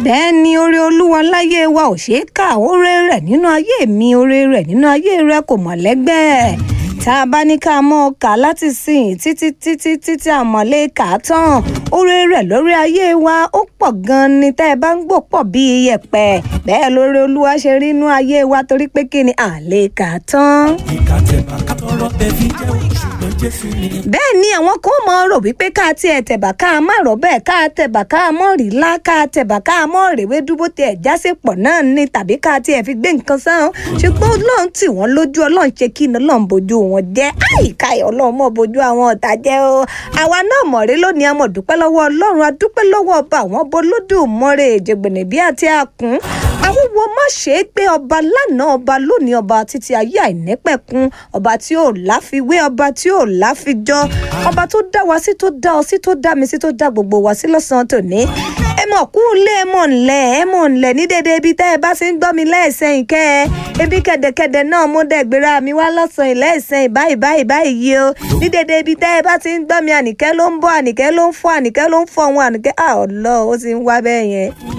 bẹ́ẹ̀ ni oore olúwa láyé wa ò ṣeé kà oore rẹ̀ nínú ayé mi oore rẹ̀ nínú ayé rẹ̀ kò mọ̀ lẹ́gbẹ́ tá a bá ní ká mọ́ ọ kà láti sìn títí títí títí àmọ́lé kà á tán oore rẹ̀ lórí ayé wa ó pọ̀ gan-an ni tẹ́ ẹ bá ń gbò pọ̀ bí iyẹ̀pẹ̀ bẹ́ẹ̀ lóore olúwa ṣe rí inú ayé wa torí pé kí ni à lè kà á tán. ìka tẹ̀bà kátọ́rọ́ tẹ fi jẹ́ ṣùgbọ́n jésù ni. bẹ́ẹ̀ ni àwọn kan mọ̀ rò wípé ká tiẹ̀ tẹ̀bà ká má rọ̀ bẹ́ẹ̀ ká tẹ̀bà ká mọ̀ rí lá ká tẹ̀bà ká mọ̀ rèwé dúró tiẹ̀ jásí pọ̀ náà ni tàbí ká tiẹ̀ fi gbé nǹkan sáwọn ṣùgbọ́n ọlọ́run tì wọ́n lójú ọlọ́run ṣe kí ni ọlọ́run bójú wọn jẹ́ àyíká ẹ̀ ọlọ́run mọ̀ bójú àwọn ọ̀tá jẹ́ o àwa náà mọ̀ rí lónìí àmọ̀ dúpẹ́ lọ́wọ́ ọlọ́run adúpẹ́ lọ́wọ́ ọba àwọn bolódùmọ̀rẹ́ èjègbènè bí àti àkùn àwọn wo má ṣe é gbé ọba lánàá ọba lónìí ọba títí ayé àìnípẹ̀kun ọba tí ò láfiwé ọba tí ò láfijọ́ ọba tó dá wa sí tó dá ọ sí tó dá mi sí tó dá gbogbo wa sí lọ́sàn-án tòní ẹ mọ̀ kú lé ẹ mọ̀ ńlẹ̀ ẹ mọ̀ ńlẹ̀ ní dédé ibi tẹ́ ẹ bá ti ń gbọ́ mi lẹ́ẹ̀sẹ̀yìn kẹ́ ẹ ebi kẹ̀dẹ̀kẹ̀dẹ̀ náà mo dẹ̀ gbéra mi wá lọ́sàn-án lẹ́ẹ̀sẹ̀yìn báyìí báyìí báyìí yìí o ní dédé ibi tẹ́ ẹ bá ti ń gbọ́ mi ànìkẹ́ ló ń bọ̀ ànìkẹ́ ló ń fọ́ ànìkẹ́ ló ń fọ́ òun ànìkẹ́ àọ́lọ́ ó ti ń wá bẹ́ẹ̀ yẹn.